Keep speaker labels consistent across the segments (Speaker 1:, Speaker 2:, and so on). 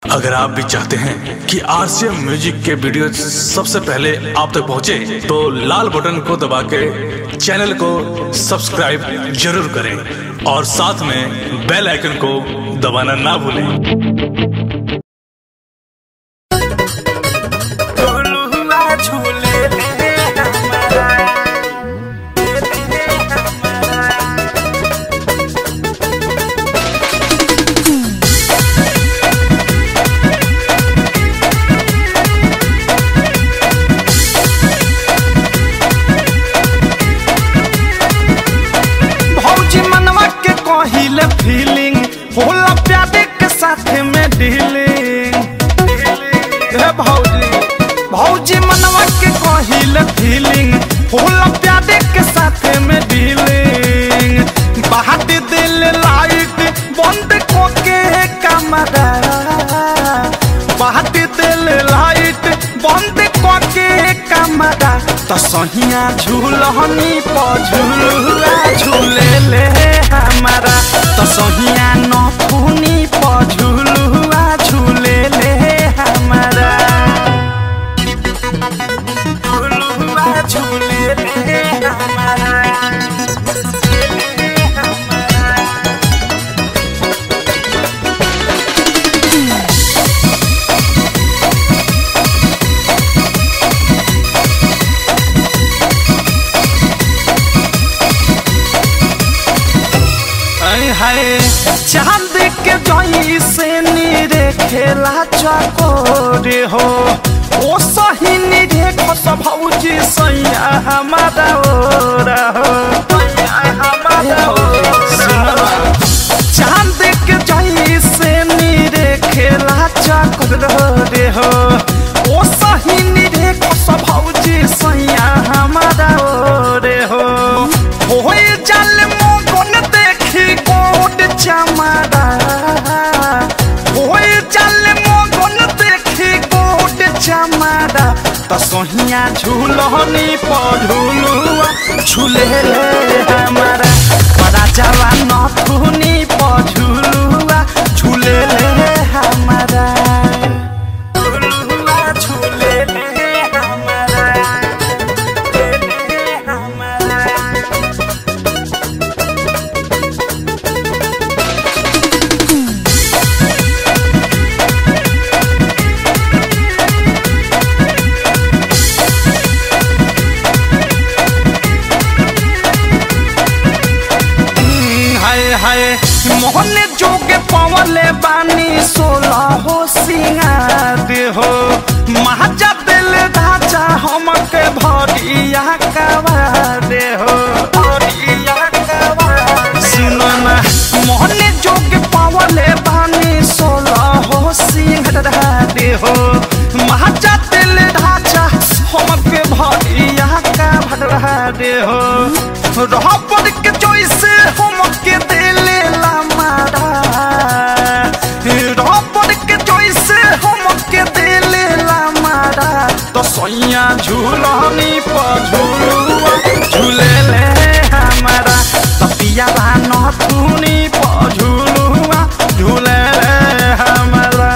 Speaker 1: अगर आप भी चाहते हैं कि आरसीएम म्यूजिक के वीडियो सबसे पहले आप तक पहुंचे, तो लाल बटन को दबा के चैनल को सब्सक्राइब जरूर करें और साथ में बेल आइकन को दबाना ना भूलें
Speaker 2: भौजी मनवा के कहिले फीलिंग होला प्यादे के साथ में डीलिंग हे भौजी भौजी मनवा के कहिले फीलिंग होला प्यादे के साथ में डीलिंग बाहर दिल लाइट बंद को के कमरा बाहर दिल लाइट बंद को के कमरा तो सहिया झूलहनी पझुलुआ झूले ले हमारा तो सहिया नथुनी पझुलुआ झूले ले हमारा झुलुआ झूले ले हमारा ऐ हाय चांद के जई से नीरे खेला चकोरे हो ओ सही नीरे खस भौजी सैया हमारा ओरा हो सैया हमारा ओरा। चांद के जई से नीरे खेला चकोरे हो ओ सही नीरे खस भौजी सैया हमारा ओरे हो होए जल मोगन देखी कोट चमारा होए जल मोगन देखी कोट चमारा त सोहिया झूलनी पझुलुआ झूले ले हमारा बड़ा जवा नथुनी पझुलुआ झूले ले हमारा झुलुआ झूले ले हमारा ले हमारा हाय हाय मोहन जोगे पवले बानी सोला हो सिंगार हो महाजा दिल ढाचा हमके भरिया कवार हो भरिया कवार सुनो ना मोहन जोगे पवले बानी सोला हो सिंगार हो महाजा दिल ढाचा हमके भरिया कवार हो रबर के जैसे हमके दिले ला मारा रबर के जैसे हमके दिले ला मारा तो सैया झूलनी पझुलुआ झूले ले हमारा तपिया नथुनी पझुलुआ झूले ले हमारा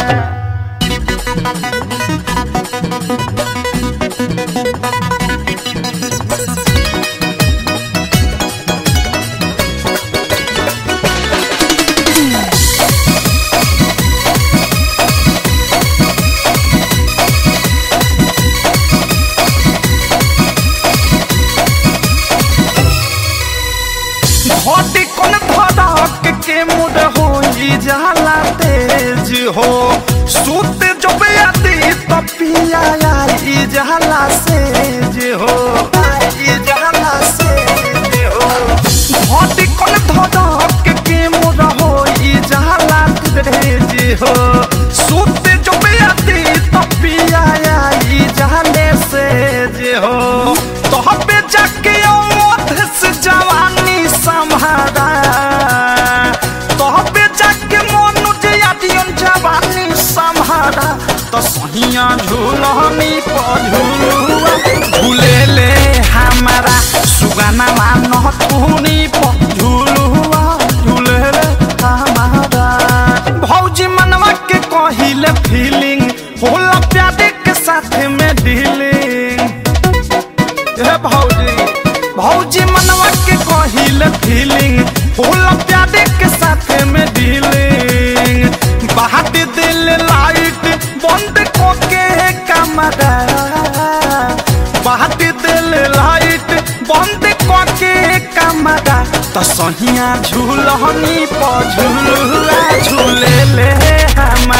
Speaker 2: घटी कोन धड़क के मुड हो जाला तेज हो सूत जब आती तपिया आई जाला सेज हो आई जाला सेज हो घटी कोन धड़क के मुड हो जाला तेज हो सूत जब आती तपिया आई जाले सेज हो तोहबे जाके औध से जवानी संभारा तोहबे जाके मनुज यादियन जवानी संभारा तो सहिया झूलनी पझुलुआ झूले ले हमारा सुगाना मान तूनी पझुलुआ झूले ले हमारा भौजी मनवा के कही कहिले फीलिंग होला प्यारे के साथ में डीलिंग हे भौजी भौजी मनवा के कहिले फीलिंग होला प्यारे के साथ में डीलिंग बाहर दिल लाइट बंद कोके कमरा बाहर दिल लाइट बंद कोके कमरा त सहिया झूलहनी पर झूलुआ झूले ले हम